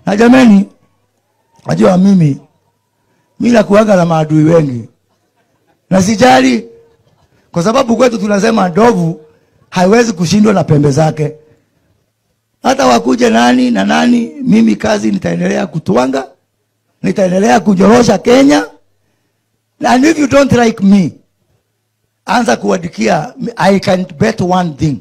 Na jameni, najua mimi mimi nakuaga na maadui wengi na sijali, kwa sababu kwetu tunasema ndovu haiwezi kushindwa na pembe zake. Hata wakuje nani na nani, mimi kazi nitaendelea kutwanga, nitaendelea kujorosha Kenya, and if you don't like me, anza kuadikia. I can bet one thing,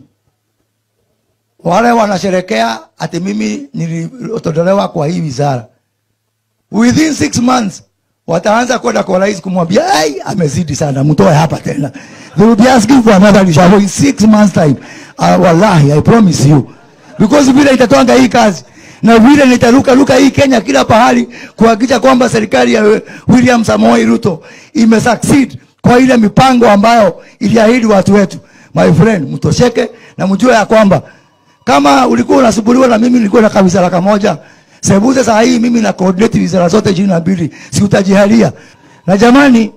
wale wanasherekea ati mimi nilitolewa kwa hii wizara, within six months wataanza kwenda kwa rais kumwambia ai, amezidi sana, mtoe hapa tena. They will be asking for another reshuffle in six months time. Uh, wallahi I promise you, because vile itatwanga hii kazi na vile nitaruka ruka hii Kenya kila pahali kuhakikisha kwamba serikali ya William Samoei Ruto imesucceed kwa ile mipango ambayo iliahidi watu wetu. My friend, mtosheke na mjue ya kwamba kama ulikuwa unasumbuliwa na mimi nilikuwa na kabisa kamoja Sebuze saa hii mimi na coordinate wizara zote ishirini na mbili, si utajihalia. Na jamani,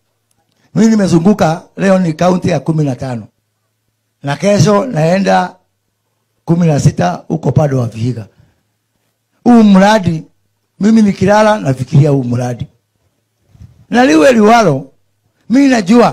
mimi nimezunguka, leo ni kaunti ya kumi na tano na kesho naenda kumi na sita huko pado wa Vihiga. Huu mradi mimi nikilala nafikiria huu mradi, na liwe liwalo, mimi najua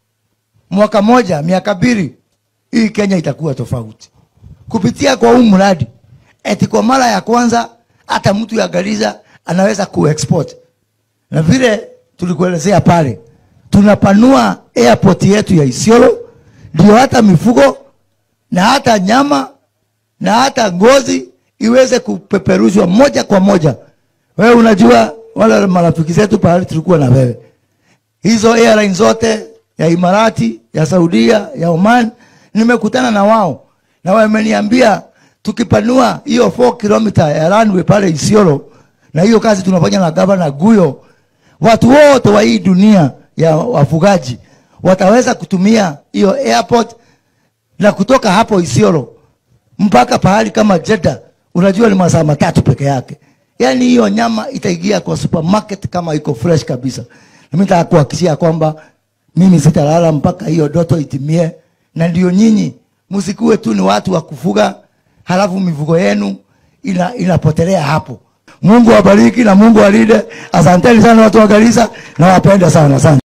mwaka moja miaka mbili hii Kenya itakuwa tofauti kupitia kwa huu mradi. Eti kwa mara ya kwanza hata mtu ya Gariza anaweza kuexport, na vile tulikuelezea pale, tunapanua airport yetu ya Isiolo, ndio hata mifugo na hata nyama na hata ngozi iweze kupeperushwa moja kwa moja. Wewe unajua wale marafiki zetu pale tulikuwa na wewe, hizo airline zote ya Imarati, ya Saudia, ya Oman, nimekutana na wao na wameniambia tukipanua hiyo 4 kilomita ya runway pale Isiolo, na hiyo kazi tunafanya na gavana Guyo, watu wote wa hii dunia ya wafugaji wataweza kutumia hiyo airport, na kutoka hapo Isiolo mpaka pahali kama Jeddah, unajua ni masaa matatu peke yake. Yani hiyo nyama itaingia kwa supermarket kama iko fresh kabisa. Na mimi nataka kuhakikishia kwamba mimi sitalala mpaka hiyo doto itimie, na ndio nyinyi msikuwe tu ni watu wa kufuga halafu mifugo yenu ina, inapotelea hapo. Mungu awabariki na Mungu alinde. Asanteni sana watu wa Garissa, nawapenda sana sana.